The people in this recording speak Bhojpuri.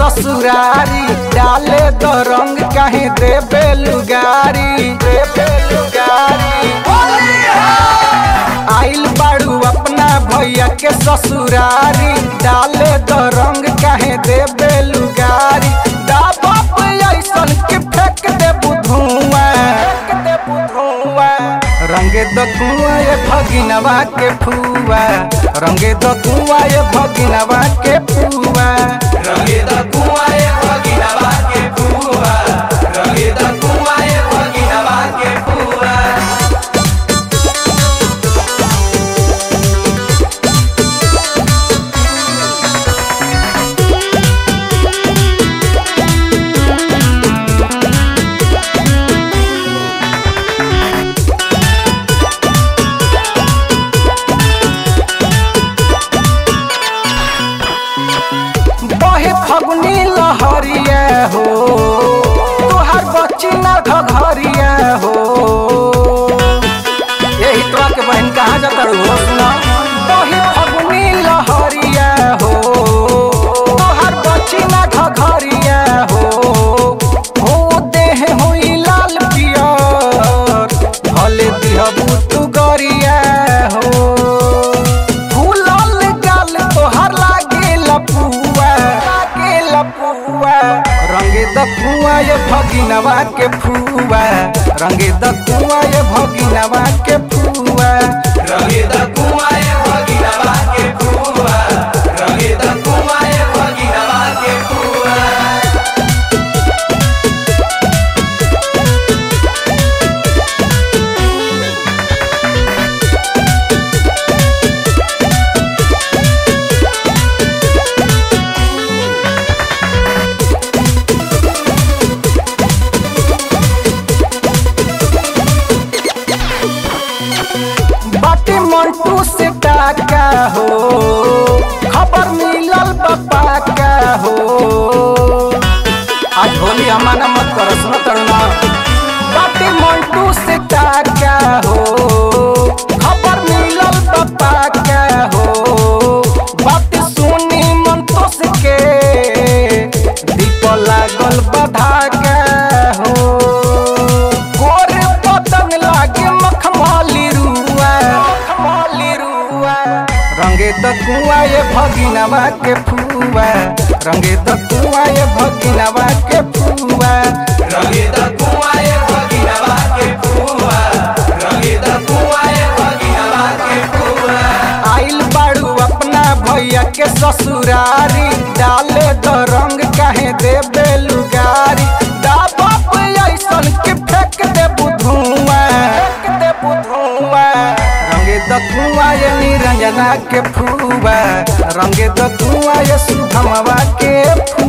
ससुरारी डाले दो रंग कहीं देबे लुगारी देबे लुगारी आइल बाड़ू अपना भैया के ससुरारी डाले दो रंग कहीं देबे लुगारी दा बाप ऐसन के फेंक दे बुधुआ फेंक दे बुधुआ रंगे द कुआ ये भगिनवा के फुआ रंगे द कुआ ये भगिनवा के फुआ रंगे द कुआं ये भगिनवा के फुआ रंगे द कुआं ये भगिनवा के फुआ बहे फगुनी लहरिया हो तुहार बच्ची ना घघरिया हो यही तोरा के बहन कहाँ जाता हो सुना बहे फगुनी लहरिया हो तुहार बच्ची ना घघरिया हो हो देह होई लाल पियर भले दिहबू तू गरिया हो फूलल गाल तोहर लागे लपुआ लागे लपुआ रंगे द कुआ ये भगिनवा के फुआ रंगे द कुआ ये भगिनवा के फुआ रंगे द कुआं ये भगिनवा के फुआ रंगे द कुआं ये भगिनवा के फुआ बाटी मंटू से टाका हो खबर मिलल बापा का हो आज होली हमारा मत कर सुनो तरुणा बाटी मंटू से टाका हो खबर मिलल बापा का हो बात सुनी मंतोष के दीप लागल बधा का हो गोरे पतंग लागे मखमली रुआ मखमली रुआ रंगे द कुआ ये भगिनवा के फुआ रंगे द कुआ ये भगिनवा के फुआ रंगे द कुआं ये भगिनवा के फुआ रंगे द कुआं ये भगिनवा के फुआ आइल बाड़ू अपना भैया के ससुरारी डाले द रंग कहे देबे लुगारी दा बाप ऐसन के फेंक दे बुधुआ फेंक दे बुधुआ रंगे द कुआ ये निरंजना के फुआ रंगे द कुआ ये सुधमवा के फुआ